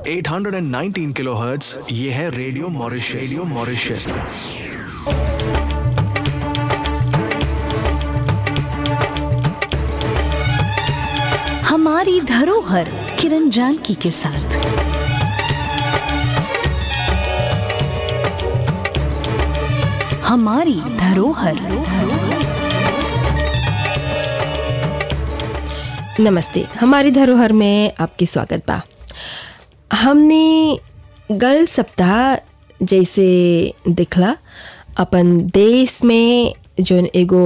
819 kilohertz ये है radio Mauritius radio Mauritius हमारी धरोहर किरण जानकी के साथ हमारी धरोहर नमस्ते हमारी धरोहर में आपकी स्वागत बा हमने गल सप्ताह जैसे दिखला अपन देश में जोन एगो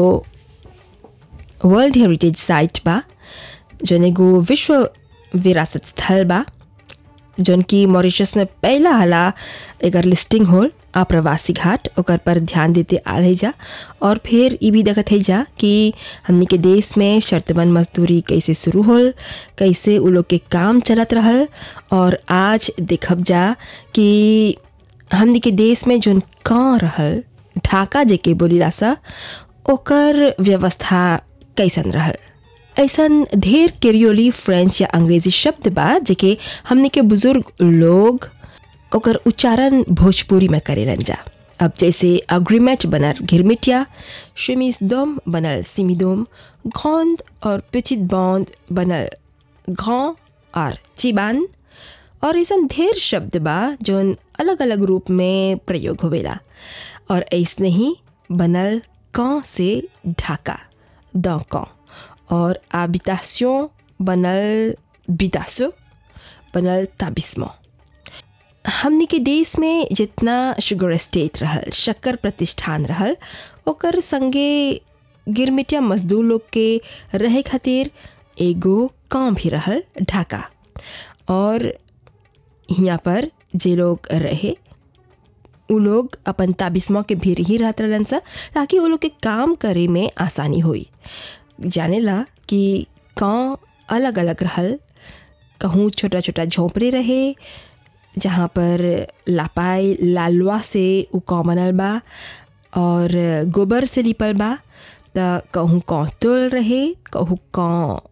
वर्ल्ड हेरिटेज साइट बा जोन एगो विश्व विरासत स्थल बा जोन की मॉरिशस में पहला हला एकर लिस्टिंग होल आप्रवासी घाट ओकर पर ध्यान देते आ रही जा और फिर ये भी देखत है जा कि हमनी के देश में शर्तबंद मजदूरी कैसे शुरू होल कैसे उ लोग के काम चलत रहल और आज देखब जा कि हमनी के देश में जोन कहाँ रहल ढाका जेके बोलीला सा ओकर व्यवस्था कैसन रहल ऐसन ढेर केरियोली फ्रेंच या अंग्रेजी शब्द बा जेके हमने के बुजुर्ग लोग ओकर उच्चारण भोजपुरी में करेलन जा अब जैसे अग्रीमेट बनल घिरमिटिया शिमिसदोम बनल सिमिदोम घोंद और पिचित बौंद बनल घों और चिबान और ऐसा ढेर शब्द बा जोन अलग अलग रूप में प्रयोग होवेला और ऐसने ही बनल कौ से ढाका द कौ और habitation बनल बिदासो बनल ताबिस्मो हमनी के देश में जितना शुगर स्टेट रहल शक्कर प्रतिष्ठान रहल ओकर संगे गिरमिटिया मजदूर लोग के रहे खातिर एगो काम भी रहल ढाका और यहाँ पर जे लोग रहे उ लोग अपन ताबिस्मो के भीड़ ही रहत रहलन सा ताकि वो लोग के काम करे में आसानी होई जानेला कि गाँव अलग अलग रहल कहूँ छोटा छोटा झोंपड़े रहे जहाँ पर लापाई लालवा से उ कौ बनल बा और गोबर से लिपल बा त कहूँ कौ तुल रहे कहूँ कौ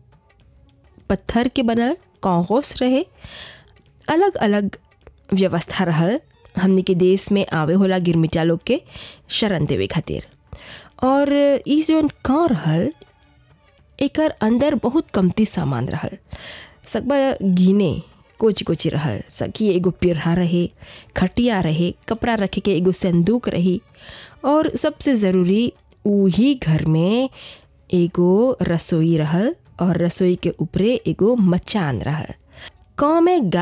पत्थर के बनल कौ गोस रहे अलग अलग व्यवस्था रहल हमने के देश में आवे होला गिरमिटिया लोग के शरण देवे खातिर और ई जोन कौ रहल एकर अंदर बहुत कमती सामान रहल सकबा गिने कोची कोची रहल सकी एगो पिरहा रहे खटिया रहे कपड़ा रखे के एगो संदूक रही और सबसे ज़रूरी उही घर में एगो रसोई रहल और रसोई के ऊपरे एगो मचान रहल गाँव में गा